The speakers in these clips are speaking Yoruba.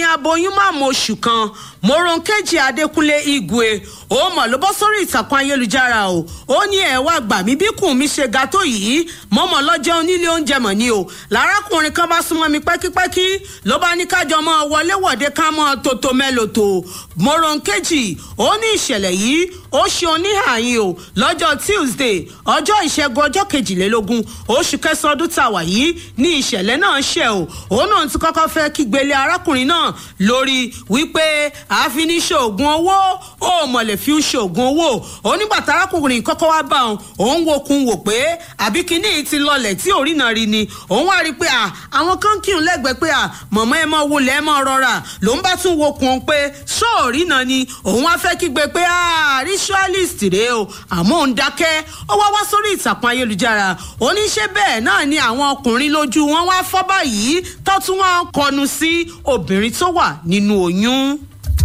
obìnrin aboyún máàmù oṣù kan moronkeji adékúnlé igwe ó mọ̀ ló bọ́ sórí ìtàkùn ayélujára o ó ní ẹ̀ wá gbà mí bí kùn mi ṣe ga tó yìí mọ́mọ́ lọ́jọ́ onílé oúnjẹ mọ̀ ni o lárákùnrin kan bá súnmọ́ mi pẹ́kípẹ́kí ló bá ní kájọ mọ́ wọléwọ̀de ká mọ́ tòtò mẹ́lòtò moronkeji ó ní ìṣẹ̀lẹ̀ yìí ó ṣe oníhàyín o lọ́jọ́ tuesday ọjọ́ ìṣẹ́gun ọjọ́ kejìlélógún oṣù kẹsàn-án ọdún tá a wà yìí ní ìṣẹ̀lẹ̀ náà ṣẹ̀ o òun náà ti kọ́kọ́ fẹ́ kígbélé arákùnrin náà lórí wípé àáfin ní ṣoògùn owó ó mọ̀lẹ̀ fi ń ṣoògùn owó onígbàtà arákùnrin kọ́kọ́ wá bá òun òun wo kun wò pé àbí kíní ti lọlẹ̀ tí òrí náà rí ni òun wá rí i pé àwọn kan kírun lẹ́gbẹ̀ẹ́ pé mọ̀mọ́ ẹ mọ́ wọlé ẹ mọ́ rọra lòun bá tún wo kun pé sóòrí náà ni òun wá fẹ́ kígbe pé ritualist rèé o àmọ́ òun dákẹ́ ó wá wá sórí ìtàkùn ayélujára oníṣẹ́ bẹ́ẹ̀ náà ni àwọn ọkùnrin lójú wọn wá fọ́ báyìí tó tún wọn kọnu sí obìnrin tó wà nínú oyún.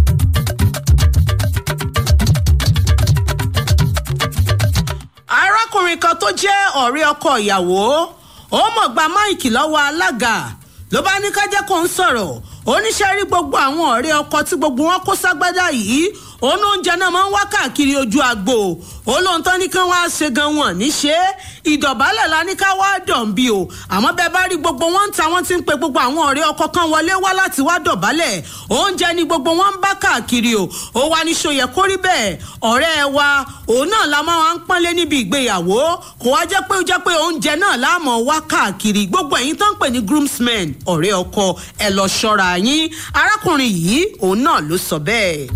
arákùnrin kan tó jẹ́ ọ̀rẹ́ ọkọ ìyàwó ó mọ̀ gba máìkì lọ́wọ́ alága ló bá ní ká jẹ́ kó ń sọ̀rọ̀ oníṣẹ́ rí gbogbo àwọn ọ̀rẹ́ ọkọ tí gbogbo wọn kó ságbádá yìí òun oúnjẹ náà máa ń wá káàkiri ojú agbo olóhùn tán ní kí wọ́n á ṣe gan wọn níṣe ìdọ̀bálẹ̀ la ní ká wá dàn bí o àmọ́ bẹ́ẹ̀ bá rí gbogbo wọn ń ta wọ́n ti ń pe gbogbo àwọn ọ̀rẹ́ ọkọ kan wọlé wá láti wá dọ̀bálẹ̀ oúnjẹ ni gbogbo wọn ń bá káàkiri o ó wá ní ṣòyẹ kó rí bẹ́ẹ̀ ọ̀rẹ́ wa òun náà la máa ń pọ́nlé níbi ìgbéyàwó kò wá jẹ́ pé ó jẹ́ pé oúnjẹ náà láàmú wá káàkiri gbogbo ẹ̀yin tó ń pè ní groomsmen ọ̀rẹ́ ọkọ ẹ̀ lọ ṣọ́ra yín arákùnrin yìí òun náà ló sọ bẹ́ẹ̀.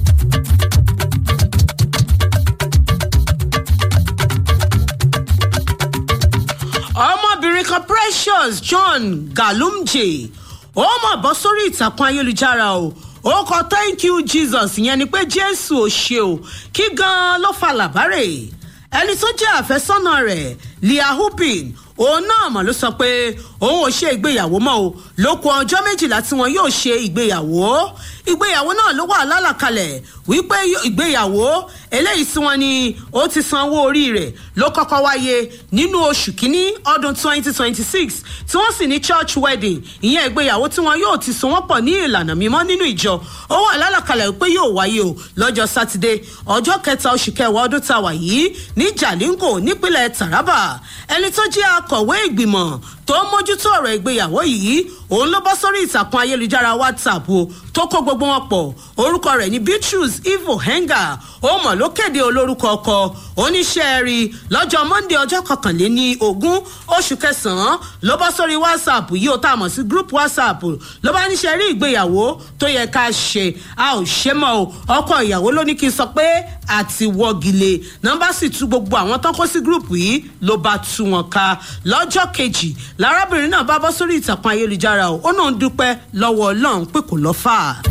ọmọbìnrin kan precious john galumje ó mọ̀ bọ́ sórí ìtàkùn ayélujára o ó kọ thank you jesus ìyẹn ni pé jésù ò ṣe o kí gan-an ló fa làbárè ẹni tó jẹ́ àfẹ́sọ́nà rẹ̀ leah hupin òun náà mọ̀ ló sọ pé òun ò ṣe ìgbéyàwó mọ́ o ló kù ọjọ́ méjìlá tí wọn yóò ṣe ìgbéyàwó ìgbéyàwó náà ló wà lálàkalẹ̀ wípé ìgbéyàwó eléyìí tí wọn ni ó ti san owó orí rẹ̀ ló kọ́kọ́ wáyé nínú oṣù kínní ọdún 2026 tí wọ́n sì ní church wedding ìyẹn ìgbéyàwó tí wọn yóò ti so wọ́n pọ̀ ní ìlànà mímọ́ nínú ìjọ ó wà lálàkalẹ̀ wípé yóò wáyé o lọ́jọ́ sátidé ọjọ́ kẹta oṣù kẹwàá ọdún tá a wà yìí ní jalingo nípínlẹ̀ taraba ẹni tó jẹ́ akọ̀wé ìgbìmọ̀ tó ń mójútó ọ̀rọ̀ ìgbéyàwó yìí òun ló bọ́ sórí ìtàkùn ayélujára whatsapp o tó kó gbogbo wọn pọ̀ orúkọ rẹ̀ ní beatrice ivo henga ó mọ̀ ló kéde olórúkọ ọkọ oníṣẹ́ rí lọ́jọ́ monday ọjọ́ kọkànléní ogún oṣù kẹsàn-án ló bọ́ sórí whatsapp yìí ó tá a mọ̀ sí group whatsapp ló bá níṣẹ́ rí ìgbéyàwó tó yẹ ká ṣe a ò ṣe mọ́ o ọkọ ìyàwó ló ní kí n sọ pé àti wọ́gilé nọ́mbà sì tú gbogbo àwọn tán kó sí group yìí ló bá tú wọn ká lọ́jọ́ kejì lárábìnrin náà bá bọ́ sórí ìtàkùn ayélujára o ó náà ń dúpẹ́ lọ́wọ́ ọlọ́run pé kò lọ́ fà á.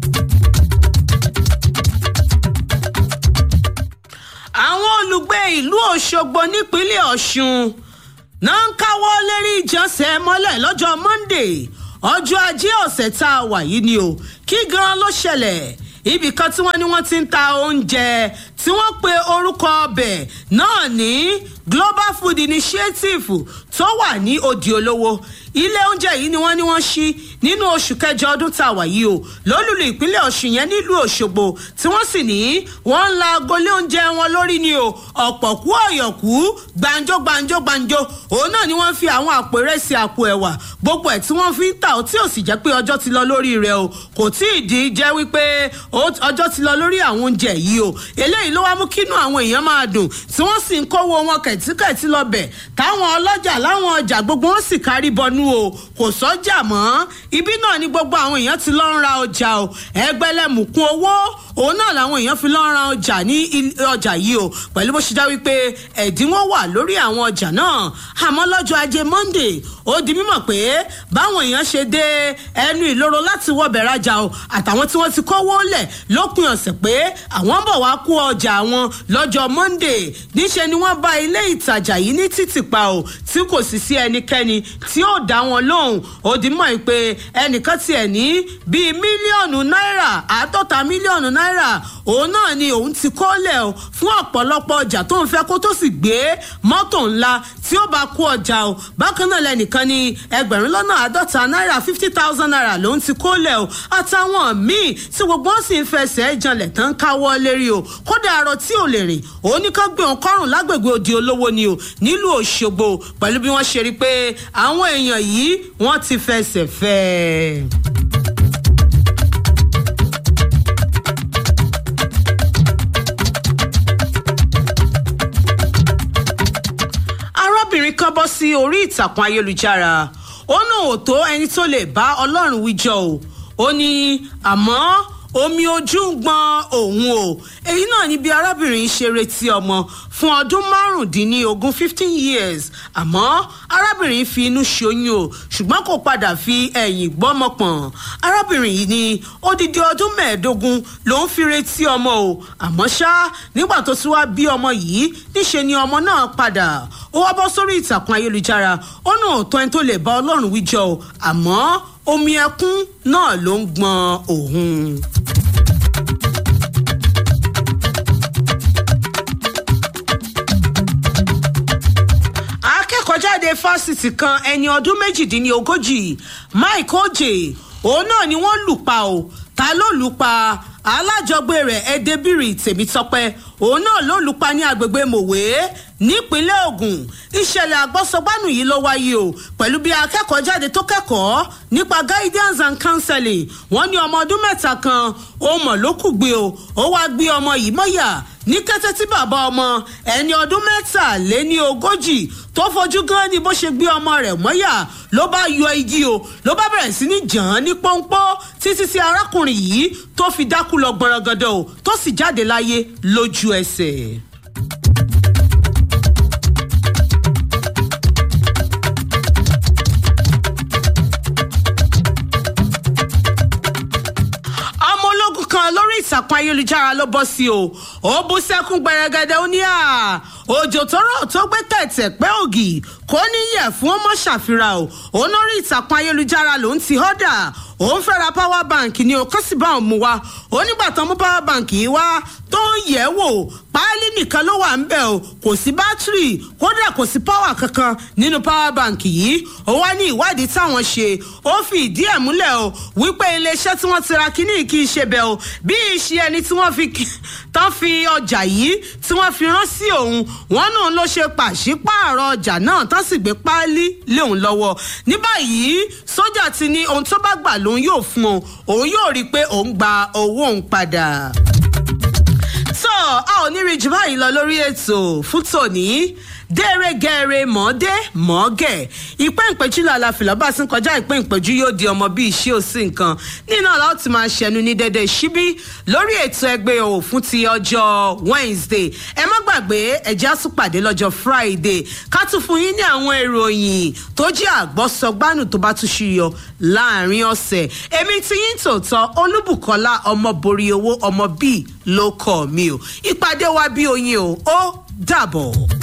àwọn olùgbé ìlú ọ̀ṣọ́gbó nípínlẹ̀ ọ̀ṣun náà ń káwọ́ lérí ìjọsẹ̀ mọ́lẹ̀ lọ́jọ́ monday ọjọ́ ajé ọ̀sẹ̀ tá a wà yìí ni o kí gan ló ṣẹlẹ̀ ibì kan tí wọ́n ní wọ́n ti ń ta oúnjẹ tí wọ́n pe orúkọ ọbẹ̀ náà ní global food initiative tó wà ní òdì olówó ilé oúnjẹ yìí ni wọ́n ní wọ́n ṣí nínú oṣù kẹjọ ọdún tá a wà yìí o lólùlù ìpínlẹ̀ ọ̀ṣun yẹn nílùú òṣogbo tí wọ́n sì ní wọ́n ń la agolé oúnjẹ wọn lórí ni o ọ̀pọ̀ kú ọ̀yọ̀kú gbàǹjo gbàǹjo gbàǹjo òun náà ni wọ́n fi àwọn àpò ìrẹsì àpò ẹ̀wà gbogbo ẹ̀ tí wọ́n fi ń tà ó tí ò sì jẹ́ pé ọjọ́ ti lọ lórí rẹ̀ o kò tí ì di jẹ́ wípé ọjọ́ ti lọ lórí àwọn oúnjẹ yìí o eléyìí ló wá mú kínú àwọn èèyàn máa dùn tí wọ́n sì ń kówó wọn kẹ̀tíkẹ̀tí lọ bẹ̀ táwọn ọlọ́jà láwọn ọjà gbogbo wọn sì kárí bọnú o kò sọ́jà mọ́ ibi náà ni gbogbo àwọn èèyàn ti lọ ń ra ọjà o ẹgbẹ́lẹ́mùkún owó òun náà làwọn èèyàn fi lọ ń ra ọjà ní ọjà yìí o pẹ̀lú bó ṣe já wípé ẹ̀dínwó wà lórí àwọn ọjà náà àmọ́ lọ́jọ́ ajé monday ó di mímọ̀ pé báwọn èèyàn ṣe dé ẹnu ìloro láti wọbẹ̀ rajà o àtàwọn tí wọ́n ti kówó lẹ̀ lópin ọ̀sẹ̀ pé àwọn ń bọ̀ wá kó ọjà wọn lọ́jọ́ monday níṣẹ́ ni wọ́n bá ilé ìtajà yìí ní títìpa o tí kò sì sí ẹnikẹ́ni tí ó dá wọn lóhùn ó di mọ̀ pé ẹnìkan tiẹ̀ ní bíi mílíọ̀nù náírà àádọ́ta mílíọ̀nù náírà òun náà ni òun ti kólẹ̀ o fún ọ̀pọ̀lọpọ̀ ọjà tó ń fẹ́ kó tó sì gbé mọ́tò ńlá tí ó bá kó ọjà o bákan náà lẹ́nìkan ní ẹgbẹ̀rún lọ́nà àádọ́ta náírà fifty thousand naira lòun ti kólẹ̀ o àtàwọn míì tí gbogbo wọn sì ń fẹsẹ̀ janlẹ̀ tán káwọ́ lérí o kódà arọ tí ò lè rìn òun ní ká gbé òun kọ́rùn lágbègbè òdi olówó ni o nílùú òṣogbo pẹ̀lú bí wọ́n ṣe rí i pé àwọn èèyàn yìí wọ́n ti fẹsẹ̀ fẹ́ ẹ. arábìnrin kan bọ́ sí orí ìtàkùn ayélujára ó náà ò tó ẹni tó lè bá ọlọ́run wíjọ o ó ní àmọ́ omi ojú ń gbọn òun o èyí náà ni bí arábìnrin ṣe retí ọmọ fún ọdún márùndínlógún fifteen years àmọ́ arábìnrin fi inú ṣoyún o ṣùgbọ́n kò padà fi ẹ̀yìn gbọ́mọ pọ̀n arábìnrin yìí ní odidi ọdún mẹ́ẹ̀ẹ́dógún ló ń fi retí ọmọ o àmọ́ ṣá nígbà tó tún wá bí ọmọ yìí níṣe ni ọmọ náà padà ó wá bọ́ sórí ìtàkùn ayélujára ó náà tó ẹni tó lè bá ọlọ́run wíjọ o àmọ́ omi ẹkún náà ló ń gbọn òun. akẹ́kọ̀ọ́jáde fásitì kan ẹni ọdún méjìdínlógójì mike oje òun náà ni wọ́n lù pa o ta ló lù pa alájọgbé rẹ̀ ẹdẹbìrì tèmítọ́pẹ́ òun náà ló lù pa ní agbègbè mòwe nípínlẹ̀ ogun ìṣẹ̀lẹ̀ àgbọ́sọgbánù yìí ló wáyé o pẹ̀lú bí akẹ́kọ̀ọ́ jáde tó kẹ́kọ̀ọ́ nípa guidance and counseling wọ́n ní ọmọ ọdún mẹ́ta kan ó mọ̀ ló kù gbé o ó wá gbé ọmọ yìí mọ́yà ní kété tí bàbá ọmọ ẹni ọdún mẹ́tàléní ogójì tó fojú gan ni bó ṣe gbé ọmọ rẹ̀ mọ́yà ló bá yọ igi o ló bá bẹ̀rẹ̀ sí ní jàn án ní pọ́npọ́ títí tí arákùnrin yìí tó fi dákú lọ gbọ̀nràngàdà o tó sì jáde láyé lójú ẹsẹ̀. ọmọ ológun kan lórí ìtàkùn ayélujára ló bọ́ sí o ó bú sẹ́kún gbẹrẹgẹdẹ ó ní à òjò tó rọ̀ tó gbé tẹ̀tẹ̀ pé ògì kò ní yẹ̀ fún ọmọ ṣàfihàn o òun lórí ìtàkùn ayélujára lòún ti họ́dà òun fẹ́ ra power bank ni o kó sì bá òun mú wa onígbà tán mú power bank yìí wá tó ń yẹ̀ wò páálí nìkan ló wà ń bẹ̀ o kò sí bátìrì kódà kò sí power kankan nínú power bank yìí ó wá ní ìwádìí táwọn ṣe ó fi ìdí ẹ̀ múlẹ̀ o wípé iléeṣẹ́ tí wọ́n ti ra kíní kì í ṣe bẹ́ẹ̀ o bí ìṣe ẹni tí wọ́n fi tán fi ọjà yìí tí wọ́n fi rán sí òun wọ́n náà ló ṣe pàṣípààrọ̀ ọjà náà tán sì gbé páálí lé òun lọ́wọ́ ní báyìí sójà ti ní ohun tó bá gbà lòun yóò fún òun òun yóò rí i pé òun gba owó òun padà tó a ò ní rí jù báyìí lọ lórí ètò fún tòní dẹ́rẹ́gẹ́rẹ́ mọ́dé mọ́gẹ̀ ìpẹ́ ìpẹ́jú làlà fìlà bá sí kọjá ìpẹ́ ìpẹ́jú yóò di ọmọ bíi iṣẹ́ òsì nǹkan nínú àlá ó ti máa ṣẹnu ní dédé síbí lórí ètò ẹgbẹ́ o fún ti ọjọ́ wednesday ẹ má gbàgbé ẹ̀já tún pàdé lọ́jọ́ friday ká tún fún yín ní àwọn ìròyìn tó jẹ́ àgbọ́sọgbánù tó bá tún ṣiyọ láàrin ọ̀sẹ̀ èmi ti yín tòótọ́ olúbùkọ́lá ọmọ borí owó ọmọ bíi ló kọ́ mi o ìpàdé wa bí oyin o ó dàbọ̀.